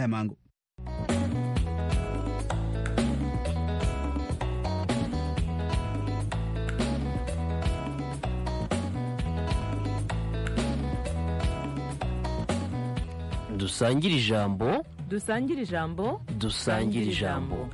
ya mango. dusangire ijambo dusangire ijambo dusangire ijambo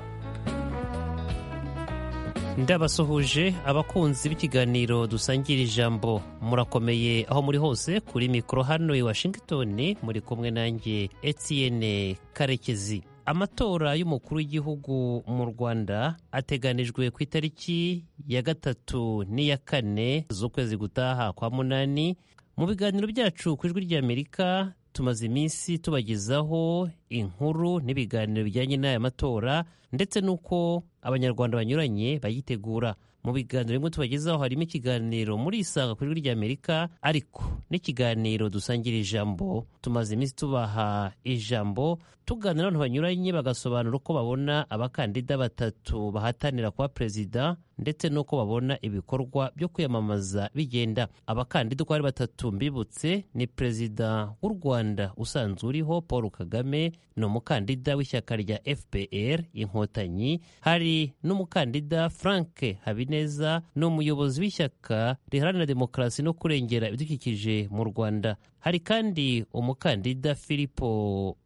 ndabasuhuje abakunzi b'ikiganiro dusangira ijambo murakomeye aho muri hose kuri mikoro hano i washington muri kumwe nanjye etienne karekezi amatora y'umukuru w'igihugu mu rwanda ateganijwe ku itariki ya gatatu n'iya kane z'ukwezi gutaha kwa munani mu biganiro byacu ku ijwi ry'amerika tumaze iminsi tubagezaho inkuru n'ibiganiro bijyanye n'aya matora ndetse n'uko abanyarwanda banyuranye bayitegura mu biganiro bimwe tubagezaho harimo ikiganiro muri isanga ku ijwi ry'amerika ariko n'ikiganiro dusangira ijambo tumaze iminsi tubaha ijambo tuganira n'abantu banyuranye bagasobanura uko babona abakandida batatu bahatanira kuba perezida ndetse n'uko babona ibikorwa byo kwiyamamaza bigenda abakandida uko ari batatu mbibutse ni perezida w'u rwanda usanzwe uriho paul kagame ni umukandida w'ishyaka rya fpr inkotanyi hari n'umukandida frank habineza neza ni umuyobozi w'ishyaka riharanira demokarasi no kurengera ibidukikije mu rwanda hari kandi umukandida filipo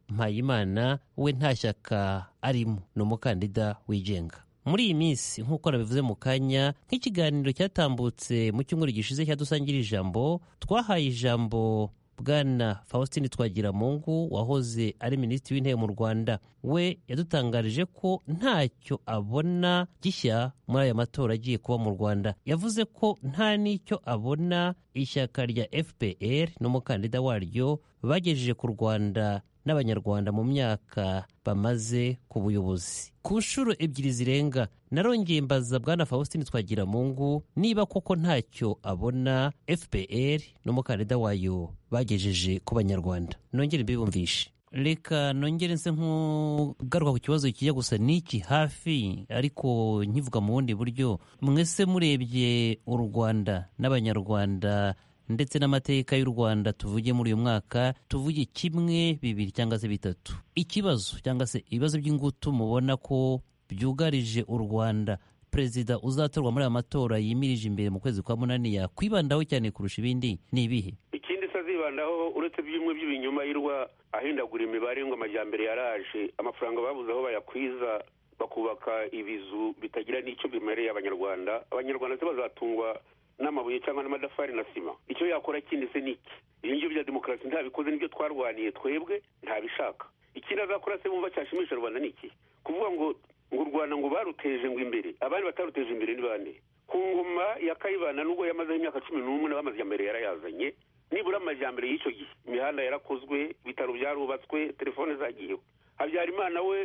mpayimana we nta shyaka arimo ni umukandida wigenga muri iyi minsi nk'uko nabivuze mu kanya nk'ikiganiro cyatambutse mu cyumweru gishize cyadusangira ijambo twahaye ijambo bwana faustin twagiramungu wahoze ari minisitiri w'intebe mu rwanda we yadutangarije ko ntacyo abona gishya muri aya matora agiye kuba mu rwanda yavuze ko nta n'icyo abona ishyaka rya fpr n'umukandida waryo bagejeje ku rwanda n'abanyarwanda mu myaka bamaze ku buyobozi ku nshuro ebyiri zirenga narongeye mbaza bwana faustin twagiramungu niba koko ntacyo abona fpr n'umukandida wayo bagejeje ku banyarwanda nongere mbibumvishe reka nongere nse nk'ugaruka ku kibazo kijya gusa n'iki hafi ariko nkivuga mu bundi buryo mwese murebye u rwanda n'abanyarwanda ndetse n'amateka y'u rwanda tuvuge muri uyu mwaka tuvuge kimwe bibiri cyangwa se bitatu ikibazo cyangwa se ibibazo by'ingutu mubona ko byugarije u rwanda perezida uzatorwa muri aya matora yimirije imbere mu kwezi kwa munani yakwibandaho cyane kurusha ibindi ni ibihe ikindi se azibandaho uretse by'umwe by'ibinyuma yirwa ahindagura imibare ngo amajyambere yaraje amafaranga babuze aho bayakwiza bakubaka ibizu bitagira n'icyo bimereye abanyarwanda abanyarwanda se bazatungwa n'amabuye cyangwa n'amadafari na sima icyo yakora kindi se ni iki ibi ngibyo bya demokarasi ntabikoze n'ibyo twarwaniye twebwe ntabishaka ikindi azakora se bumva cyashimisha rubanda ni iki kuvuga ngo ngo u rwanda ngo baruteje ngo imbere abandi bataruteje imbere ni bande ku ngoma ya kayibana nubwo yamazeho imyaka cumi n'umwe n'abamajyambere yarayazanye nibura amajyambere y'icyo gihe imihanda yarakozwe ibitaro byarubatswe telefone zagiyeho habyarimana we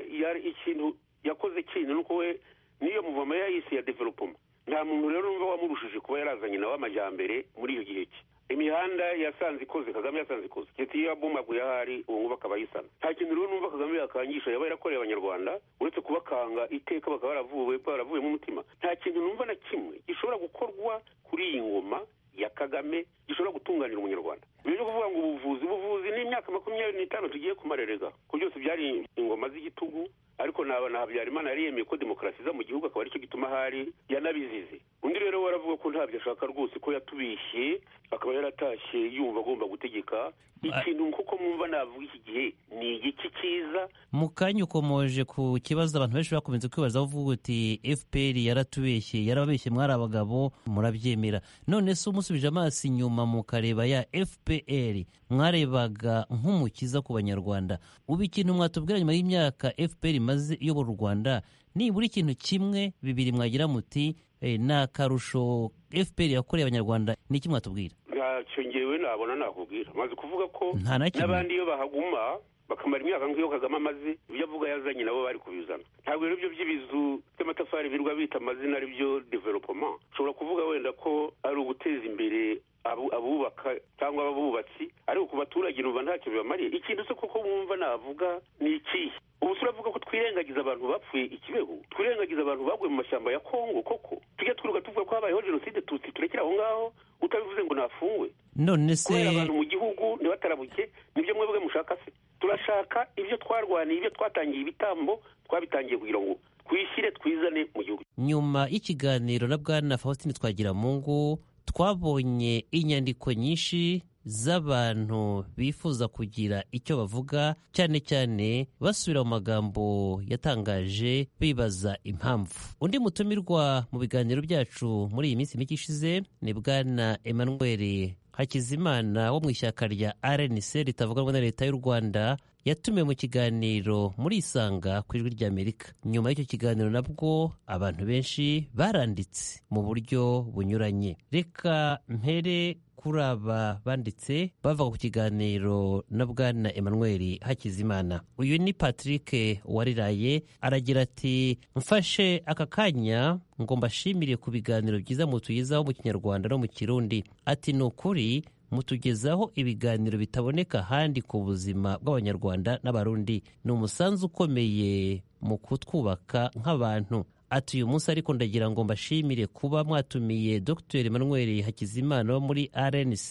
ikintu yakoze kintu nuko we niyo muvoma yayise ya developoma nta muntu rero numva wamurushije kuba yarazanye nawe amajyambere muri iyo gihe cye imihanda yasanze ikoze kagame yasanze ikoze ndetse iyo yabomaguye ahari ubu ngubu akaba ayisana nta kintu rero numva kagame yakangisha yaba yarakoreye abanyarwanda uretse kubakanga iteka bakaba baravuwe baravuyemo umutima nta kintu numva na kimwe gishobora gukorwa kuri iyi ngoma ya kagame gishobora gutunganira umunyarwanda ibyo kuvuga ngo ubuvuzi ubuvuzi ni imyaka makumyabiri n'itanu tugiye kumarerega ko byose byari ingoma z'igitugu ariko naba na habyarimana yariyemeye ko demokarasi iza mu gihugu akaba aricyo gituma ahari yanabizize undi rero we aravuga ko ntabyo ashaka rwose ko yatubishye akaba yaratashye yumva agomba gutegeka ikintu kuko mwumva navuga iki gihe ni igiki cyiza mu kanya ukomoje ku kibazo abantu benshi bakomeza kwibaza uvuga uti fpr yaratubeshye yarababeshye mwari abagabo murabyemera none se umusubije amaso inyuma mukareba ya fpr mwarebaga nk'umukiza ku banyarwanda ubu ikintu mwatubwira nyuma y'imyaka fpr imaze iyobora u rwanda nibura ikintu kimwe bibiri mwagira muti ni akarusho fpr yakoreye abanyarwanda ni iki mwatubwira ntacyo ngewe nabona nakubwira maze kuvuga ko Nta na kimwe. n'abandi iyo bahaguma bakamara imyaka nk'iyo kagame amaze ibyo avuga yazanye nabo bari kubizana ntabwo rero ibyo by'ibizu by'amatafari birwa bita amazina ari byo developoma ushobora kuvuga wenda ko ari uguteza imbere abu- abubaka cyangwa abubatsi ariko ku baturage numva ntacyo bibamariye ikintu se koko wumva navuga ni ikihe ubu turavuga ko twirengagiza abantu bapfuye ikibeho twirengagiza abantu baguye mu mashyamba ya kongo koko tujya twiruka tuvuga ko habayeho jenoside tutsi turekere aho ngaho utabivuze ngo ntafungwe none se kubera abantu mu gihugu ntibatarabuke nibyo mwebwe mushaka se turashaka ibyo twarwaniye ibyo twatangiye ibitambo twabitangiye kugira ngo twishyire twizane mu gihugu nyuma y'ikiganiro na bwana faustin twagiramungu twabonye inyandiko nyinshi z'abantu bifuza kugira icyo bavuga cyane cyane basubira mu magambo yatangaje bibaza impamvu undi mutumirwa mu biganiro byacu muri iyi minsi mike ishize ni bwana emmanuel hakizimana wo mu ishyaka rya rnc ritavuganwa na leta y'u rwanda yatumiwe mu kiganiro muri isanga ku ijwi ry'amerika nyuma y'icyo kiganiro nabwo abantu benshi baranditse mu buryo bunyuranye reka mpere kuri aba banditse bava ku kiganiro na bwana emmanuel hakizimana uyu ni patrick wariraye aragira ati mfashe aka kanya ngo mbashimire ku biganiro byiza mutuyizaho mu kinyarwanda no mu kirundi ati ni ukuri mutugezaho ibiganiro bitaboneka ahandi ku buzima bw'abanyarwanda n'abarundi ni umusanzu ukomeye mu kutwubaka nk'abantu ati uyu munsi ariko ndagira ngo mbashimire kuba mwatumiye dr emmanuel hakizimana wo muri rnc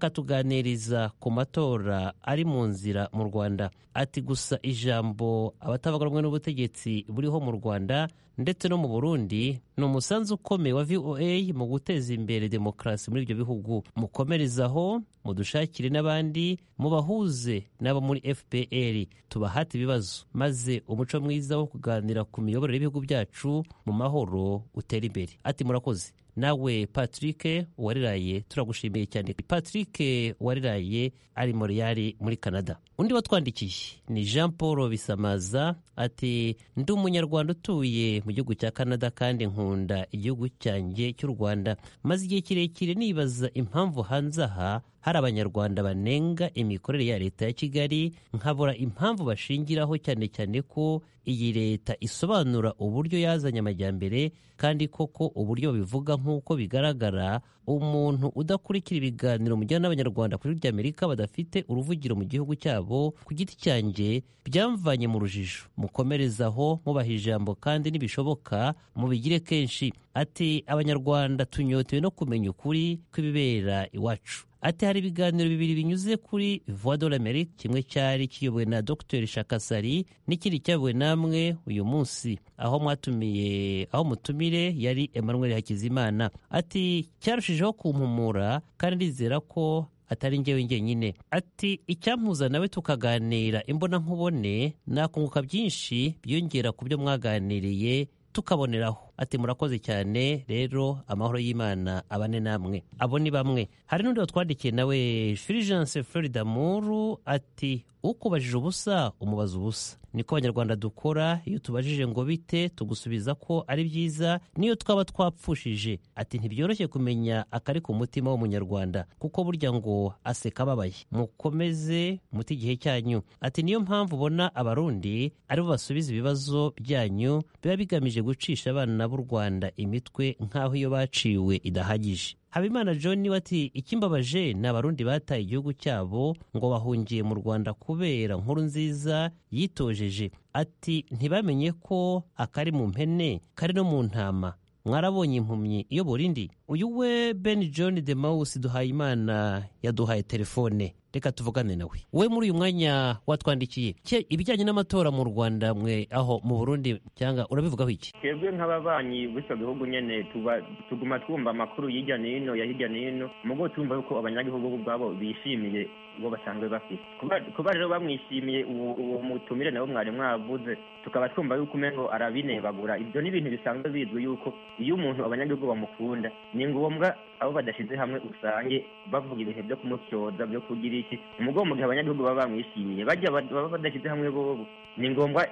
akatuganiriza ku matora ari mu nzira mu rwanda ati gusa ijambo abatavuga rumwe n'ubutegetsi buriho mu rwanda ndetse no mu burundi ni umusanzu ukomeye wa voa mu guteza imbere demokarasi muri ibyo bihugu mukomerezaho mudushakire n'abandi mubahuze n'abo muri fpr tubahate ibibazo maze umuco mwiza wo kuganira ku miyoborere y'ibihugu byacu mu mahoro utere imbere ati murakoze nawe patrick wariraye turagushimiye cyane patrick wariraye ari moriyari muri canada undi watwandikiye ni jean paul bisamaza ati ndi umunyarwanda utuye mu gihugu cya canada kandi nkunda igihugu cyanjye cy'u rwanda maze igihe kirekire nibaza impamvu hanze aha hari abanyarwanda banenga imikorere ya leta ya kigali nkabura impamvu bashingiraho cyane cyane ko iyi leta isobanura uburyo yazanye amajyambere kandi koko uburyo babivuga nk'uko bigaragara umuntu udakurikira ibiganiro mujyana n'abanyarwanda kuri rya amerika badafite uruvugiro mu gihugu cyabo ku giti cyanjye byamvanye mu rujijo mukomerezaho mubaha ijambo kandi nibishoboka mubigire kenshi ati abanyarwanda tunyotewe no kumenya ukuri kw'ibibera iwacu ati hari ibiganiro bibiri binyuze kuri voix de l'amerique kimwe cyari kiyobowe na dr shakasari n'ikindi cyayobowe namwe uyu munsi aho mwatumiye aho mutumire yari emmanuel hakizimana ati cyarushijeho kumpumura kandi ndizera ko atari njyewe njyenyine ati icyampuza nawe tukaganira imbonankubone nakunguka byinshi byiyongera ku byo mwaganiriye tukaboneraho ati murakoze cyane rero amahoro y'imana abane namwe abo ni bamwe hari n'undi watwandikiye nawe firijanse florida muru ati ukubajije ubusa umubaza ubusa niko abanyarwanda dukora iyo tubajije ngo bite tugusubiza ko ari byiza niyo twaba twapfushije ati ntibyoroshye kumenya akari ku mutima w'umunyarwanda kuko burya ngo aseka ababaye mukomeze muti igihe cyanyu ati niyo mpamvu ubona abarundi aribo basubiza ibibazo byanyu biba bigamije gucisha abana b'u Rwanda imitwe nk'aho iyo baciwe idahagije habimana john wati ikimbabaje ni abarundi bataye igihugu cyabo ngo bahungiye mu rwanda kubera nkuru nziza yitojeje ati ntibamenye ko akari mu mpene kari no mu ntama mwarabonye impumyi iyobora indi uyu we ben john de mawusi duhayimana yaduhaye telefone reka tuvugane nawe we muri uyu mwanya watwandikiye ibijyanye n'amatora mu rwanda mwe aho mu burundi cyangwa urabivugaho iki twebwe nk'ababanyi b'icyo gihugu nyine tuguma twumva amakuru hirya no hino ya hirya no hino mugo twumva yuko abanyagihugu ubwabo bishimiye uwo basanzwe bafite kuba rero bamwishimiye uwo mutumire nabo mwari mwavuze tukaba twumva yuko umengo arabinebagura ibyo ni ibintu bisanzwe bizwi yuko iyo umuntu abanyagihugu bamukunda ni ngombwa abo badashyize hamwe usange bavuga ibintu byo kumusyoza byo kugira iki umugongo mu gihe abanyagihugu baba bamwishimiye bajya baba badashyize hamwe bobo ni ngombwa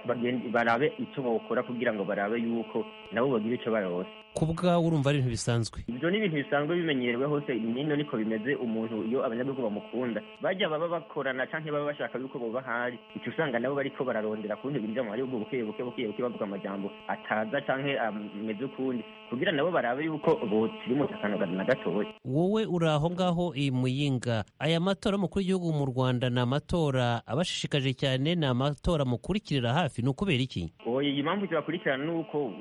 barabe icyo bawukora kugira ngo barabe yuko nabo bagire icyo barose ku bwawe urumva ari ibintu bisanzwe ibyo ni ibintu bisanzwe bimenyerewe hose nino niko bimeze umuntu iyo abanyagihugu bamukunda bajya baba bakorana cyangwa baba bashaka yuko baba bahari icyo usanga nabo bariko bararondera ku bindi bintu mu gihugu buke buke buke buke bavuga amajambo ataza cyangwa ameze ukundi kugira nabo barabe yuko botiri mu akantu na gatoya wowe uri aho ngaho iyi muyinga aya matora y'umukuru w'igihugu mu rwanda ni amatora abashishikaje cyane ni amatora mukurikirira hafi ni ukubera iki oya iyi mpamvu tubakurikirana ni uko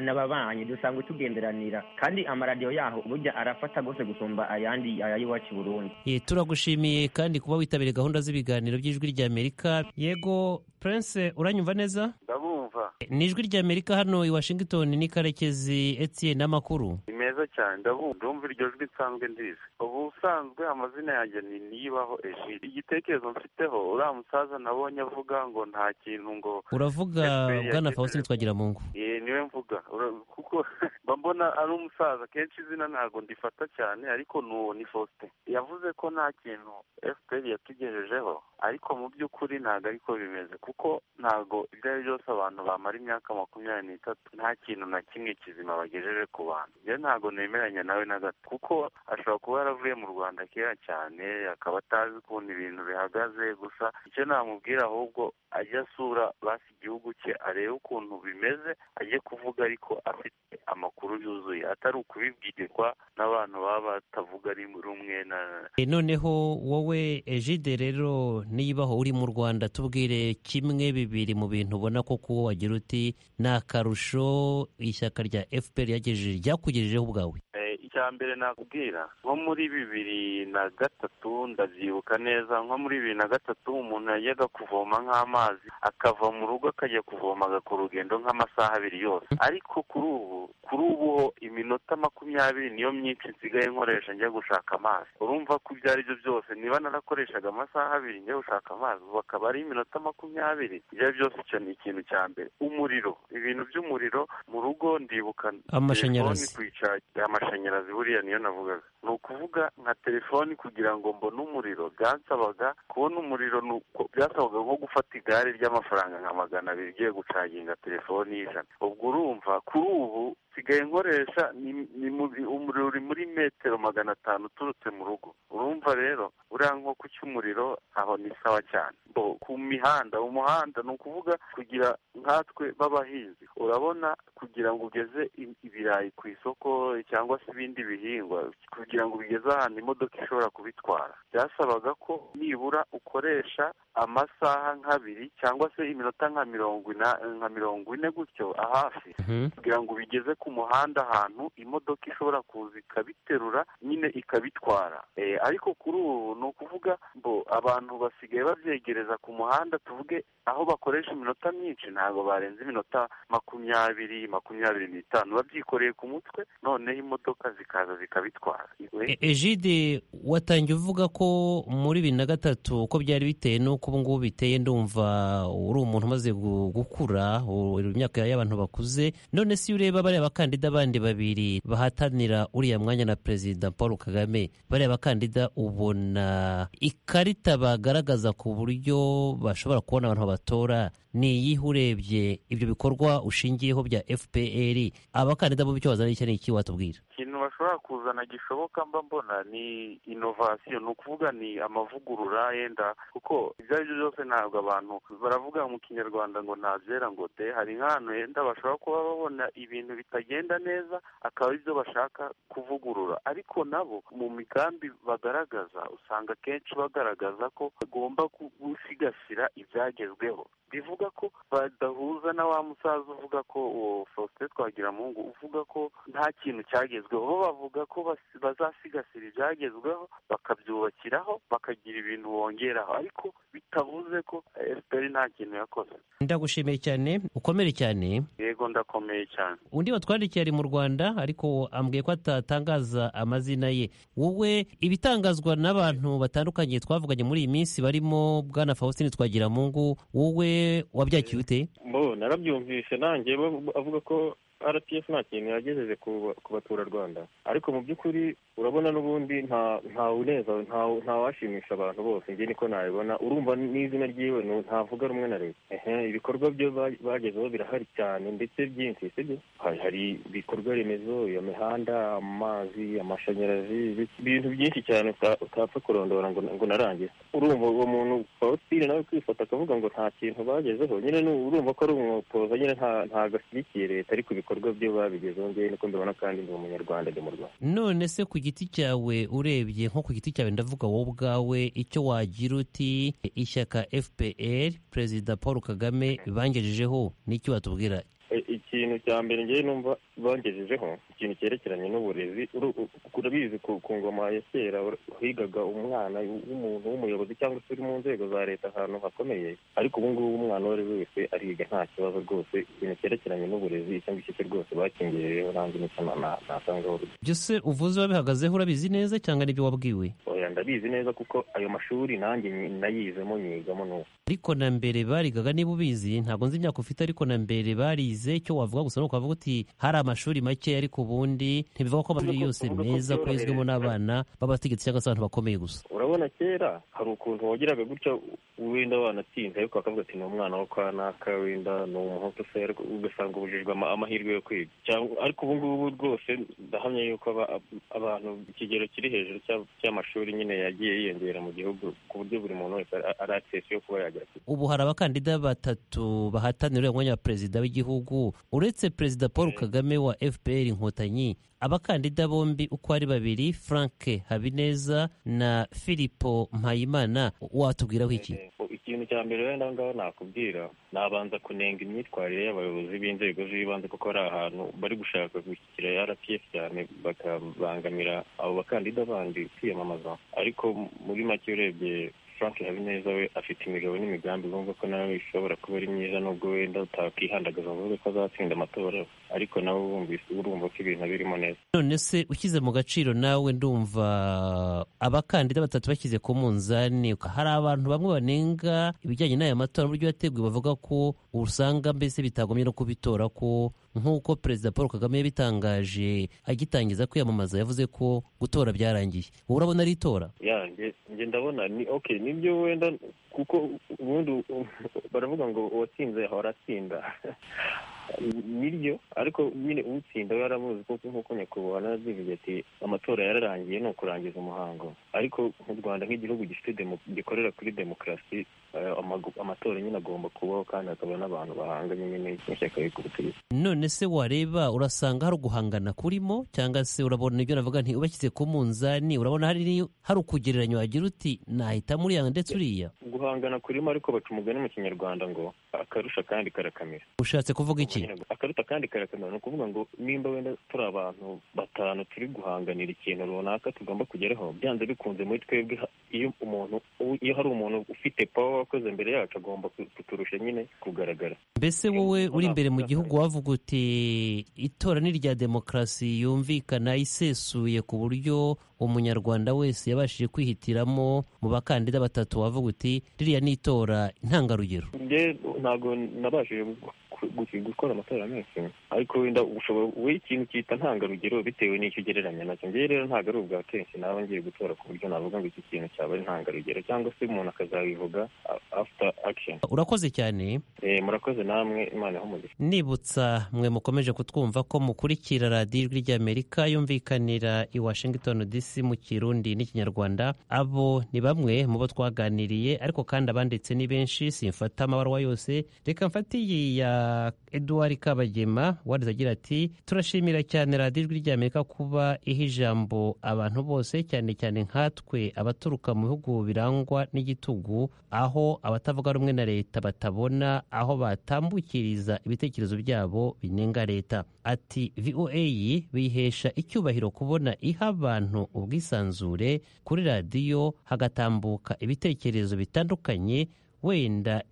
n'ababanyi dusanga kugenderanira kandi amaradiyo yaho burya arafata rwose gusumba ayandi ay'iwacu i burundi Eh, turagushimiye kandi kuba witabiriye gahunda z'ibiganiro by'ijwi ry'amerika yego prince uranyumva neza ndabumva ni ijwi ry'amerika hano i washington ni karekezi etienne n'amakuru ni meza cyane ndabumva ndumva iryo jwi nsanzwe ndizi ubusanzwe amazina yanjye ni niyibaho egide igitekerezo mfiteho uriya musaza nabonye avuga ngo nta kintu ngo uravuga Efuperi bwana yagize- faustin twagiramungu Eh, niwe mvuga Ura- kuko mba mbona ari umusaza kenshi izina ntabwo ndifata cyane ariko nuwo ni faustin yavuze ko nta kintu fpr yatugejejeho ariko mu by'ukuri ntabwo ariko bimeze kuko ntabwo ibyo ari byo byose abantu bamara imyaka makumyabiri n'itatu nta kintu na kimwe kizima bagejeje ku bantu njye ntabwo nemeranya nawe na gato kuko ashobora kuba yaravuye mu rwanda kera cyane akaba atazi ukuntu ibintu bihagaze gusa icyo namubwira ahubwo ajye asura basi igihugu cye arebe ukuntu bimeze ajye kuvuga ariko afite amakuru yuzuye atari ukubibwirwa n'abantu baba batavuga rumwe na Eh, noneho wowe ejide rero nibaho uri mu rwanda tubwire kimwe bibiri mu bintu ubona ko kuwo wagira uti ni akarusho ishyaka rya fpr yagejeje ryakugejejeho ubwawe Eh, icya mbere nakubwira nko muri bibiri na gatatu ndabyibuka neza nko muri bibiri na gatatu umuntu yajyaga kuvoma nk'amazi akava mu rugo akajya kuvoma agakora urugendo nk'amasaha abiri yose ariko kuri ubu kuri ubu ho iminota makumyabiri niyo myinshi nsigaye nkoresha njya gushaka amazi urumva ko ibyo ari byo byose niba narakoreshaga amasaha abiri njya gushaka amazi ubu akaba ari iminota makumyabiri ibyo ari byo byose icyo ni ikintu cya mbere umuriro ibintu by'umuriro mu rugo ndibuka Amashanyarazi. telefoni kuyicaginga amashanyarazi buriya niyo navugaga ni ukuvuga nka telefoni kugira ngo mbone umuriro byansabaga kubona umuriro ni uko- byasabaga nko gufata igare ry'amafaranga nka magana abiri ugiye gucaginga telefoni y'ijana ubwo urumva kuri ubu nsigaye nkoresha ni, ni muri- umuriro uri muri metero magana atanu uturutse mu rugo urumva rero uriya nkoko cy'umuriro aho ni sawa cyane bo ku mihanda umuhanda ni ukuvuga kugira nkatwe b'abahinzi urabona kugira ngo ugeze i- ibirayi ku isoko cyangwa se ibindi bihingwa kugira ngo bigeze ahantu imodoka ishobora kubitwara byasabaga ko nibura ukoresha amasaha nk'abiri cyangwa se iminota nka mirongo ina nka mirongo ine gutyo ahafi Mhm. kugira ngo bigeze ku muhanda ahantu imodoka ishobora kuza ikabiterura nyine ikabitwara Eh, ariko kuri ubu ni ukuvuga ngo abantu basigaye babyegereza ku muhanda tuvuge aho bakoresha iminota myinshi ntabwo barenze iminota makumyabiri makumyabiri n'itanu babyikoreye ku mutwe noneho imodoka zikaza zikabitwara E- ejide watangiye uvuga ko muri bibiri na gatatu uko byari biteye n'uko ubu ngubu biteye ndumva uri umuntu umaze gu- gukura u- uri mu myaka y'abantu bakuze none si iyo ureba bariya bakandida bandi babiri bahatanira uriya mwanya na perezida paul kagame bariya bakandida ubona ikarita bagaragaza ku buryo bashobora kubona abantu batora ni iyihe urebye ibyo bikorwa ushingiyeho bya fpr abakandida bo icyo wazana icyo ni iki watubwira ikintu bashobora kuzana gishoboka mba mbona ni inovasiyo ni ukuvuga ni amavugurura yenda kuko ibyo ari byo byose ntabwo abantu baravuga mu kinyarwanda ngo ntabyera ngo de hari nk'ahantu yenda bashobora kuba babona ibintu bitagenda neza akaba ari byo bashaka kuvugurura ariko nabo mu migambi bagaragaza usanga akenshi bagaragaza ko bagomba gu- gusigasira ibyagezweho bivuga ko badahuza na wa musaza uvuga ko uwo Faustin Twagiramungu uvuga ko nta kintu cyagezweho bo bavuga ko bas- bazasigasira ibyagezweho bakabyubakiraho bakagira ibintu bongeraho ariko bitavuze ko FPR nta kintu yakoze ndagushimiye cyane ukomere cyane yego ndakomeye cyane undi watwandikiye ari mu rwanda ariko ambwiye ko atatangaza amazina ye wowe ibitangazwa n'abantu batandukanye twavuganye muri iyi minsi barimo bwana faustin twagiramungu wowe wabyakiye ute bo narabyumvishe nanjye bo- avuga ko rtf nta kintu yagejeje ku ku baturarwanda ariko mu by'ukuri urabona n'ubundi nta nta uneza nta nta washimisha abantu bose njye niko nabibona urumva n'izina ryiwe nu- ntavuga rumwe na leta ehe ibikorwa byo ba- bagezeho birahari cyane ndetse byinshi sibyo hari hari ibikorwa remezo imihanda amazi amashanyarazi ibi- ibintu byinshi cyane uta- utapfa kurondora ngo ngo unarangize urumva uwo muntu pawusitire nawe kwifata akavuga ngo nta kintu bagezeho nyine ni urumva ko ari umwotoza nyine nta- ntabwo ashyigikiye leta ariko ibikorwa byo babigezeho ngewe niko mbibona kandi ndi umunyarwanda ndi mu rwanda none se ku giti cyawe urebye nko ku giti cyawe ndavuga wowe ubwawe icyo wagira uti ishyaka fpr perezida paul kagame bangejejeho n'icyo watubwira E- iki- ikintu cya mbere ngewe numva bangejejeho ikintu cyerekeranye n'uburezi uru- u- urabizi ku ku ngoma ya kera ura- higaga umwana w'umuntu w'umuyobozi cyangwa se uri mu nzego za leta ahantu hakomeye ariko ubu ngubu umwana uwo ari we wese ariga nta kibazo rwose ikintu cyerekeranye n'uburezi icyo ngicyo cyo rwose bakingejejeho nanjye nicyo na- na- nasangaho byose uvuze wabihagazeho urabizi neza cyangwa n'ibyo wabwiwe oya ndabizi neza kuko ayo mashuri nanjye nyi- nayizemo nyigamo n'ubu ariko na mbere barigaga niba ubizi ntabwo nzi imyaka ufite ariko na mbere barize icyo wavuga gusa ni ukuvuga uti hari amashuri make ariko ubundi ntibivuga ko amashuri yose meza kwezwemo n'abana b'abategetsi cyangwa se abantu bakomeye gusa urabona kera hari ukuntu wagiraga gutya wenda wanatinze ariko bakavuga ati ni umwana wo kwa naka wenda ni umuhutu se ariko ugasanga ubujijwe ama- amahirwe yo kwiga Cyangwa- ariko ubu ngubu rwose ndahamya yuko aba- ab- abantu ikigero kiri hejuru cya- cy'amashuri nyine yagiye yiyongera mu gihugu ku buryo buri muntu wese ara- ari aksesi yo kuba yagera ku ubu hari abakandida batatu bahatanira uriya mwanya wa perezida w'igihugu uretse perezida paul kagame wa fpr inkotanyi abakandida bombi uko ari babiri frank habineza na filipo mpayimana watubwiraho iki Eh, ikintu cya mbere wenda aho ngaho nakubwira nabanza kunenga imyitwarire y'abayobozi b'inzego z'ibanze kuko ari ahantu bari gushaka gushyikira rpf cyane bakabangamira abo bakandida bandi kwiyamamaza ariko muri make urebye frank habineza we afite imigabo n'imigambi bumva ko nawe ishobora kuba ari myiza nubwo wenda utakwihandagaza ngo uvuge ko azatsinda amatora ariko nawe wumvise urumva ko ibintu birimo neza none se ushyize mu gaciro nawe ndumva abakandida batatu bashyize ku munzani hari abantu bamwe banenga ibijyanye n'aya matora n'uburyo yateguwe bavuga ko usanga mbese bitagombye no kubitora ko nk'uko perezida paul kagame yabitangaje agitangiza kwiyamamaza yavuze ko gutora byarangiye wowe urabona ari itora ya nge nge ndabona ni okay nibyo wenda kuko ubundi u- baravuga ngo uwatsinze ahora atsinda niryo ariko nyine utsinda we aramuzi kuko nk'uko nyakubahwa narabivuze ati amatora yararangiye ni ukurangiza umuhango ariko mu rwanda nk'igihugu gifite demo- gikorera kuri demokarasi eh, amagu- amatora nyine agomba kubaho kandi hakaba n'abantu bahanganye nyine n'ishyaka rikubitiriza none se wareba urasanga hari uguhangana kurimo cyangwa se urabona ibyo navuga nti ubashyize ku munzani urabona hari ni- hari ukugereranya wagira uti nahitamo uriya ndetse uriya guhangana kurimo ariko baca umugani mu kinyarwanda ngo akarusha kandi karakamira ushatse kuvuga iki akaruta kandi karakamera ni ukuvuga ngo nimba wenda turi abantu batanu turi guhanganira ikintu runaka tugomba kugeraho byanze bikunze muri twebwe ha- iyo umuntu iyo hari umuntu ufite pawa wakoze mbere yacu agomba ku- kuturusha nyine kugaragara mbese wowe uri imbere mu gihugu wavuga uti itora ni irya demokarasi yumvikana isesuye ku buryo umunyarwanda wese yabashije kwihitiramo mu bakandida batatu wavuga uti ririya ni itora ntangarugero njye ntabwo nabashije gu- gu- gukora amatora menshi ariko wenda ushobora wowe ikintu cyita ntangarugero bitewe n'icyo ugereranya nacyo njyewe rero ntabwo ari ubwa kenshi naba ngiye gutora ku buryo navuga ngo iki kintu cyaba ari ntangarugero cyangwa se umuntu akazabivuga a- after action urakoze cyane Eh, murakoze namwe imana ho umugisha nibutsa mwe mukomeje kutwumva ko mukurikira radiyo ijwi ry'amerika yumvikanira i washington dc mu kirundi n'ikinyarwanda abo ni bamwe mu bo twaganiriye ariko kandi abanditse ni benshi simfata amabaruwa yose reka mfate iyi ya eduard kabagema wanditse agira ati turashimira cyane radiyo ijwi ry'amerika kuba iha ijambo abantu bose cyane cyane nkatwe abaturuka mu bihugu birangwa n'igitugu aho abatavuga rumwe na leta batabona aho batambukiriza ibitekerezo byabo binenga leta ati voa bihesha icyubahiro kubona iha abantu ubwisanzure kuri radiyo hagatambuka ibitekerezo bitandukanye wenda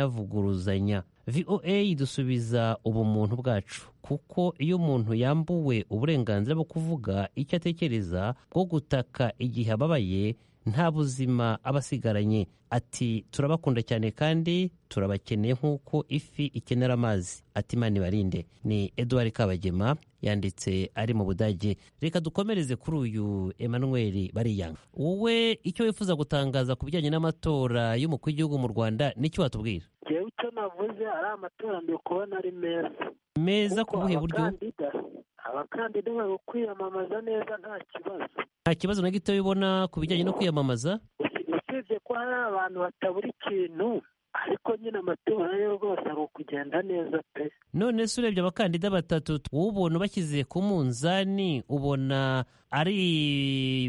n'ibinavuguruzanya voa dusubiza ubumuntu bwacu kuko iyo umuntu yambuwe uburenganzira bwo kuvuga icyo atekereza bwo gutaka igihe ababaye nta buzima aba asigaranye ati turabakunda cyane kandi turabakeneye nk'uko ifi ikenera amazi ati imana ibarinde ni eduard kabagema yanditse ari mu budage reka dukomereze kuri uyu emmanuel bariyanga wowe icyo wifuza gutangaza ku bijyanye n'amatora y'umukuru w'igihugu mu rwanda n'icyo watubwira ngewe icyo navuze ari amatora ndi kubona ari meza meza ku Kuko buhe buryo abakandida abakandida bari kwiyamamaza neza nta kibazo nta kibazo na gito bibona ku bijyanye no kwiyamamaza Usi- usibye ko hari abantu batabura ikintu ariko nyine amatora yo rwose ari ukugenda neza pe none se urebye abakandida batatu ubona bashyize ku munzani ubona ari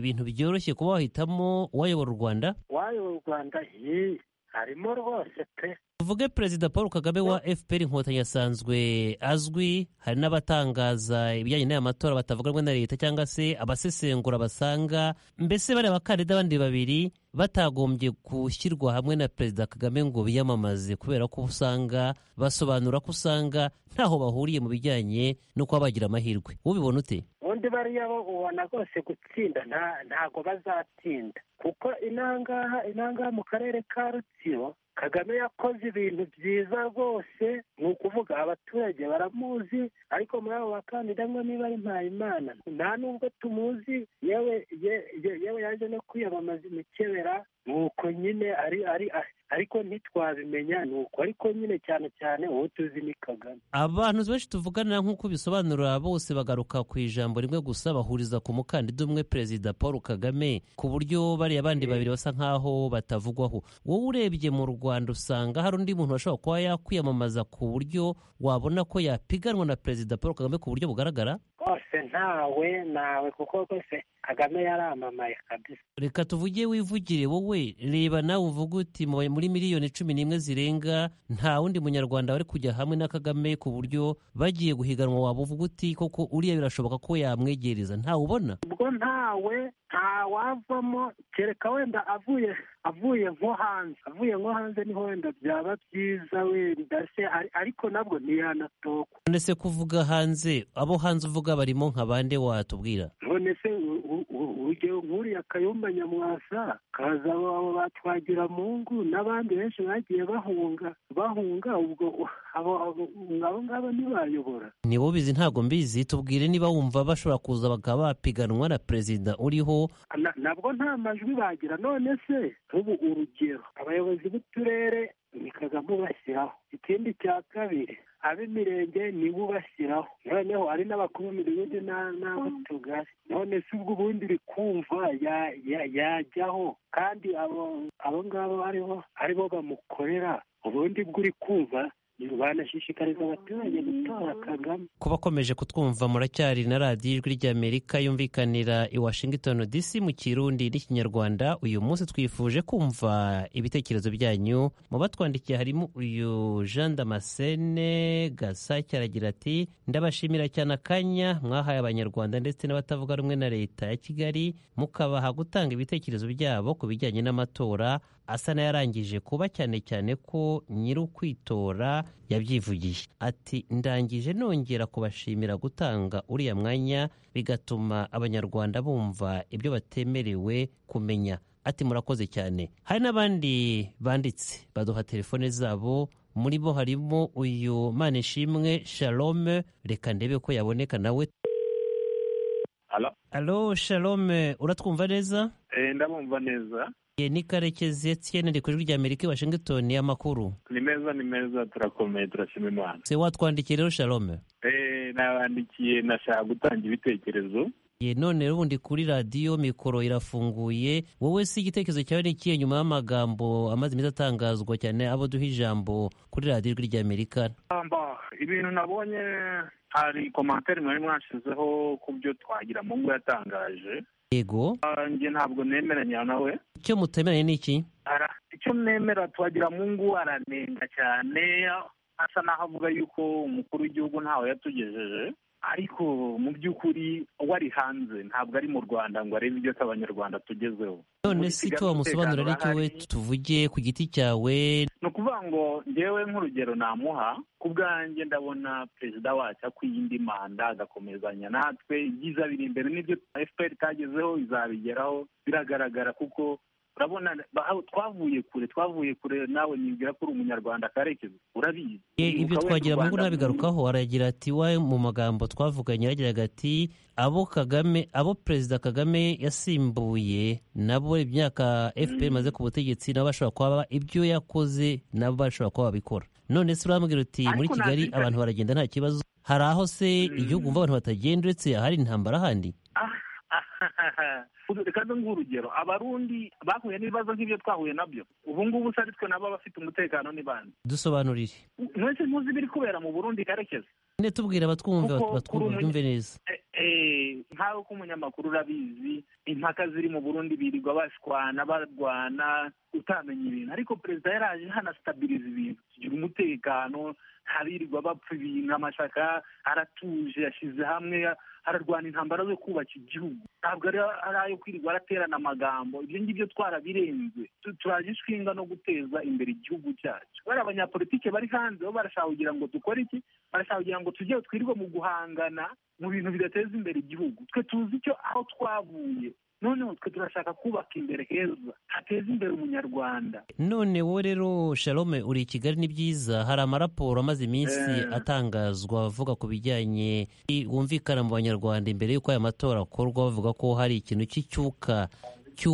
ibintu byoroshye kuba wahitamo uwayobora u rwanda wayobora u rwanda ye harimo rwose pe tuvuge perezida paul kagame wa fpr inkotanyi asanzwe azwi hari n'abatangaza ibijyanye n'aya matora batavuga rumwe na leta cyangwa se abasesengura basanga mbese bariya bakandida bandi babiri batagombye gushyirwa hamwe na perezida kagame ngo biyamamaze kubera ko usanga basobanura ko usanga ntaho bahuriye mu bijyanye no kuba bagira amahirwe ubibona ute ubundi bariya bo ubona rwose gutsinda nta- ntago bazatsinda kuko inangaha inangaha mu karere ka rutsiro kagame yakoze ibintu byiza rwose ni ukuvuga abaturage baramuzi ariko muri abo bakandida ngo niba ari mpayimana nta nubwo tumuzi yewe ye- ye- yewe yaje no kwiyamamaza imikebera ni uko nyine ari ari ariko ntitwabimenya ni uko ariko nyine cyane cyane uwo tuzi ni kagame abantu benshi tuvugana nk'uko bisobanura bose bagaruka ku ijambo rimwe gusa bahuriza ku mukandida umwe perezida paul kagame ku buryo bariya bandi babiri basa nk'aho batavugwaho wowe urebye mu rwanda usanga hari undi muntu washobora kuba yakwiyamamaza ku buryo wabona ko yapiganwa na perezida paul kagame ku buryo bugaragara rwose ntawe nawe kuko rwose kagame yaramamaye kabisa reka tuvuge wivugire wowe reba nawe uvuge uti mu- muri miliyoni cumi n'imwe zirenga nta wundi munyarwanda wari kujya hamwe na kagame ku buryo bagiye guhiganwa waba uvuga uti koko uriya birashoboka ko yamwegereza ntawe ubona ubwo ntawe ntawavamo kereka wenda avuye avuye nko hanze avuye nko hanze niho wenda byaba byiza wenda se ari- ariko nabwo ntiyanatokwa none se kuvuga hanze abo hanze uvuga barimo nka bande watubwira none se u- u- u- urugero nk'uriya kayumba nyamwasa kaza abo batwagira mungu n'abandi benshi bagiye bahunga bahunga ubwo u- abo- abo abo ngabo ntibayobora ni bo bizi ntabwo mbizi tubwire niba wumva bashobora kuza bakaba bapiganwa na perezida uriho Na- nabwo nta majwi bagira none se nk'ubu urugero abayobozi b'uturere ni kagame ubashyiraho ikindi cya kabiri ab'imirenge ni we ubashyiraho noneho ari n'abakuru b'imidugudu na- n'abo tugari none se ubwo ubundi uri kumva ya- ya- yajyaho kandi abo abo ngabo aribo aribo bamukorera ubundi bwo uri kumva ni banashishikariza abaturage gutora kagame kuba akomeje kutwumva muracyari na radiyo ijwi ry'amerika yumvikanira i washington dc mu kirundi n'ikinyarwanda uyu munsi twifuje kumva ibitekerezo byanyu mu batwandikiye harimo uyu jean damascene gasake aragira ati ndabashimira cyane akanya mwahaye abanyarwanda ndetse n'abatavuga rumwe na leta ya kigali mukabaha gutanga ibitekerezo byabo ku bijyanye n'amatora asa n'ayarangije kuba cyane cyane ko nyiri ukwitora yabyivugiye ati ndangije nongera kubashimira gutanga uriya mwanya bigatuma abanyarwanda bumva ibyo batemerewe kumenya ati murakoze cyane hari n'abandi banditse baduha telefone zabo muri bo harimo uyu manishimwe shalome reka ndebe ko yaboneka nawe Alo? alo shalome uratwumva neza ndabumva neza Ye ni Karekezi Etienne ari ku ijwi rya Amerika i Washington y'amakuru. ni meza ni meza turakomeye turashima imana Se watwandikiye rero Shalome. Eh, nabandikiye nashaka gutanga ibitekerezo Ye none ubundi kuri radiyo mikoro irafunguye wowe si igitekerezo cyawe ni ikihe nyuma y'amagambo amaze iminsi atangazwa cyane abo duha ijambo kuri radiyo ijwi rya Amerika Amba, ibintu nabonye hari komantere mwari mwashizeho ku byo twagira mu ngo yatangaje yego Ah, njye ntabwo nemeranya nawe icyo mutemeranye ni iki Ara- icyo nemera twagira mu ngo aranenga cyane asa n'aho avuga yuko umukuru w'igihugu ntawe yatugejeje ariko mu by'ukuri uwo ari hanze ntabwo ari mu rwanda ngo arebe ibyo abanyarwanda tugezweho none si icyo wamusobanura ari cyo we tuvuge ku giti cyawe ni ukuvuga ngo njyewe nk'urugero namuha ku bwanjye ndabona perezida wacu akwiye indi manda agakomezanya natwe ibyiza biri imbere n'ibyo fpr itagezeho izabigeraho biragaragara kuko urabona ba- twavuye kure twavuye kure nawe nibwira ko uri umunyarwanda karekezi urabizi Ye, Ibuka ibyo wenda twagira u mu ngo Rwanda- nabigarukaho aragira ati we mu magambo twavuganye yagiraga ati abo kagame abo perezida kagame yasimbuye nabo imyaka fpr imaze ku butegetsi nabo bashobora kuba ibyo yakoze nabo bashobora kuba babikora none se urambwira uti Ariko muri kigali nabyita- abantu baragenda nta kibazo hari aho se igihugu umva abantu batagenda uretse ahari intambara ahandi reka nze nguhe urugero abarundi bahuye n'ibibazo nk'ibyo twahuye nabyo ubu ngubu se ari twe nabo abafite umutekano ni bande dusobanurire mwese muzi ibiri kubera mu burundi karekezi nyine tubwira abatwumva Kuko batwumva kuri ubu- byumve neza E- e, nkawe ko umunyamakuru urabizi impaka ziri mu burundi birirwa bashwana barwana utamenya ibintu ariko perezida yaraje hanasitabiriza ibintu tugira umutekano ntabirirwa bapfa ibintu amashaka aratuje yashyize hamwe ararwana intambara zo kubaka igihugu ntabwo ari ari ayo kwirirwa araterana amagambo ibyo ngibyo twarabirenze Tu- turaje inshinga no guteza imbere igihugu cyacu bari abanyapolitike bari hanze bo barashaka kugira ngo dukore iki barashaka kugira ngo tujye twirwe mu guhangana mu bintu bidateza imbere igihugu twe tuzi icyo aho twavuye noneho twe turashaka kubaka imbere heza hateza imbere umunyarwanda none wowe rero shalome uri i kigali ni byiza hari amaraporo amaze iminsi Eh. atangazwa avuga ku bijyanye wumvikana mu banyarwanda imbere y'uko aya matora akorwa bavuga ko hari ikintu cy'icyuka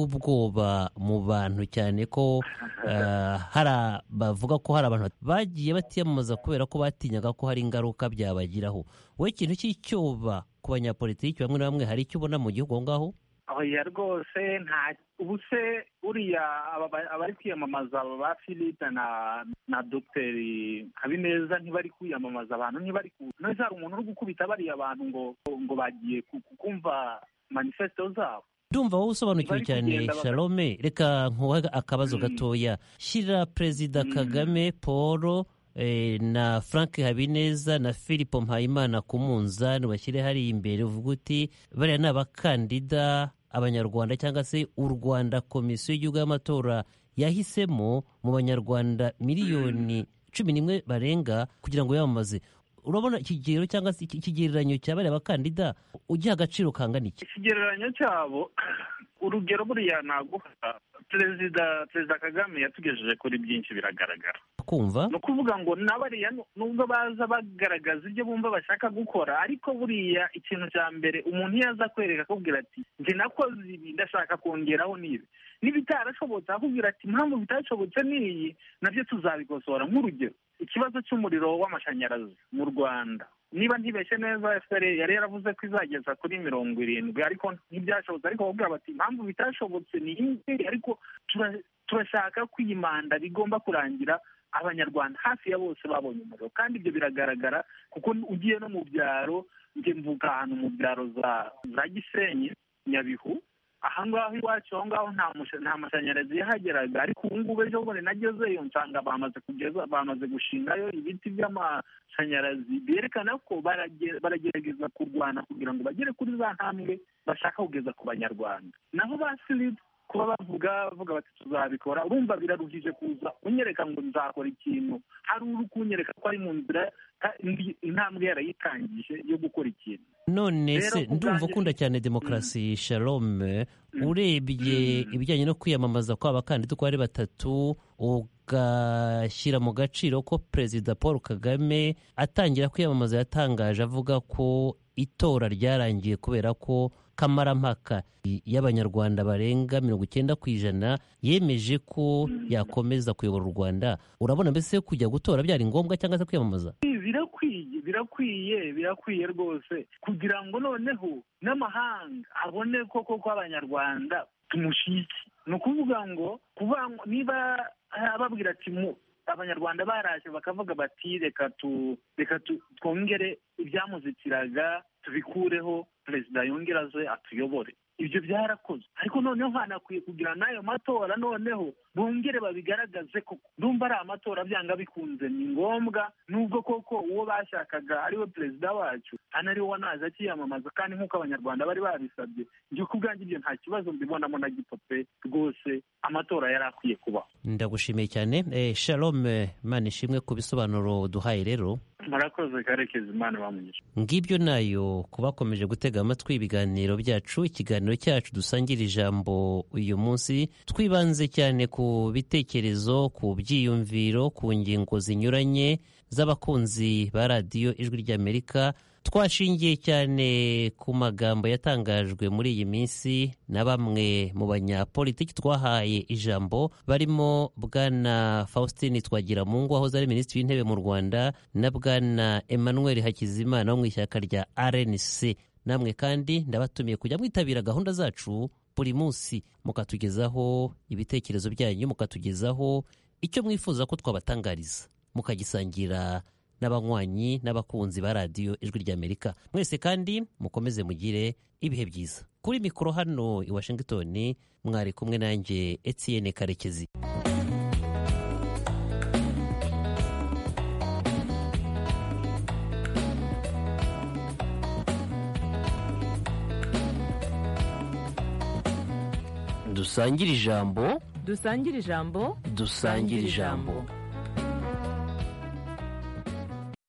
cy'ubwoba mu bantu cyane ko eh, hari a- bavuga ko hari abantu bagiye batiyamamaza kubera ko batinyaga ko hari ingaruka byabagiraho wowe ikintu cy'icyoba ku banyapolitiki bamwe na bamwe hari icyo ubona mu gihugu aho ngaho oya rwose nta ubu se uriya aba- aba- abari kwiyamamaza aba ba philippe na na dogiteri habineza ntibari kwiyamamaza abantu ntibari ku none hari umuntu uri gukubita bariya abantu ngo ngo bagiye ku- ku- kumva manifesito zabo ndumva wowe usobanukiwe Bari cyane kugenda baka- shalome reka nkuhe akabazo Mm. gatoya shyira perezida Mm. kagame paul eh, na frank habineza na philip mpayimana ku munzani bashyire hariya imbere uvuga uti bariya ni abakandida abanyarwanda cyangwa se u rwanda komisiyo y'igihugu y'amatora yahisemo mu banyarwanda miliyoni cumi n'imwe barenga kugira ngo yamamaze urabona ikigero cyangwa se iki- ikigereranyo cya bariya bakandida ugiha agaciro kangana iki ikigereranyo cyabo urugero buriya naguha perezida perezida kagame yatugejeje kuri byinshi biragaragara kumva ni ukuvuga ngo n'abariya nu- nubwo baza bagaragaza ibyo bumva bashaka gukora ariko buriya ikintu cya mbere umuntu iyo aza kwereka akubwira ati njye nakoze ibi ndashaka kongeraho n'ibi n'ibitarashobotse akubwira ati impamvu bitashobotse ni iyi nabyo tuzabikosora nk'urugero ikibazo cy'umuriro w'amashanyarazi mu rwanda niba ntibeshye neza fpr yari yaravuze ko izageza kuri mirongo irindwi ariko ntibyashobotse ariko bakubwira bati impamvu bitashobotse ni iyi ngiyi ariko tura- turashaka ko iyi manda igomba kurangira abanyarwanda hafi ya bose babonye umuriro kandi ibyo biragaragara kuko ugiye no mu byaro njye mvuga ahantu mu byaro za za gisenyi nyabihu aha ngaho iwacu aho ngaho nta musha- nta mashanyarazi yahageraga ariko ubu ngubu ejo bundi nagezeyo nsanga bamaze kugeza bamaze gushingayo ibiti by'amashanyarazi byerekana ko barage- baragerageza kurwana kugira ngo bagere kuri za ntambwe bashaka kugeza ku banyarwanda naho ba silipu kuba bavuga bavuga bati tuzabikora urumva biraruhije kuza unyereka ngo nzakora ikintu hari uri kunyereka ko ari mu nzira ka- indi- intambwe yarayitangije yo gukora ikintu none Rero se ku ndumva bwanjye- ukunda cyane demokarasi shalome Mm. urebye Mm. ibijyanye no kwiyamamaza kw'abakandida uko ari batatu ugashyira mu gaciro ko perezida paul kagame atangira kwiyamamaza yatangaje avuga ko itora ryarangiye kubera ko kamarampaka y'abanyarwanda barenga mirongo icyenda ku ijana yemeje ko yakomeza kuyobora u rwanda urabona mbese kujya gutora byari ngombwa cyangwa se kwiyamamaza birakwiye birakwiye birakwiye rwose kugira ngo noneho n'amahanga abone koko ko abanyarwanda tumushyigikiye ni ukuvuga ngo kuba niba ah, babwira ati mu abanyarwanda baraje bakavuga bati reka tu reka tu- twongere ibyamuzitiraga tubikureho perezida yongere aze atuyobore ibyo byarakozwe ariko noneho hanakwiye kugira n'ayo matora noneho bongere babigaragaze ko ndumva ari amatora byanga bikunze ni ngombwa nubwo koko uwo bashakaga ariwe perezida wacu hano ariwe wanaje akiyamamaza kandi nk'uko abanyarwanda bari babisabye njye ku bwanjye ibyo nta kibazo mbibonamo na gipope rwose amatora yari akwiye kubaho ndagushimiye cyane eh, shalome manishimwe ku bisobanuro duhaye rero murakoze karekezi imana bamunyije ngibyo nayo ku bakomeje gutega amatwi ibiganiro byacu ikiganiro cyacu dusangira ijambo uyu munsi twibanze cyane ku bitekerezo ku byiyumviro ku ngingo zinyuranye z'abakunzi ba radiyo ijwi ry'amerika twashingiye cyane ku magambo yatangajwe muri iyi minsi na bamwe mu banyapolitiki twahaye ijambo barimo bwana faustin twagiramungu wahoze ari minisitiri w'intebe mu rwanda na bwana emmanuel hakizimana wo mu ishyaka rya rnc namwe kandi ndabatumiye kujya mwitabira gahunda zacu buri munsi mukatugezaho ibitekerezo byanyu mukatugezaho icyo mwifuza ko twabatangariza mukagisangira n'abanywanyi n'abakunzi ba radiyo ijwi ry'amerika mwese kandi mukomeze mugire ibihe byiza kuri mikoro hano i washington mwari kumwe nanjye etienne karekezi dusangire ijambo dusangire ijambo dusangire ijambo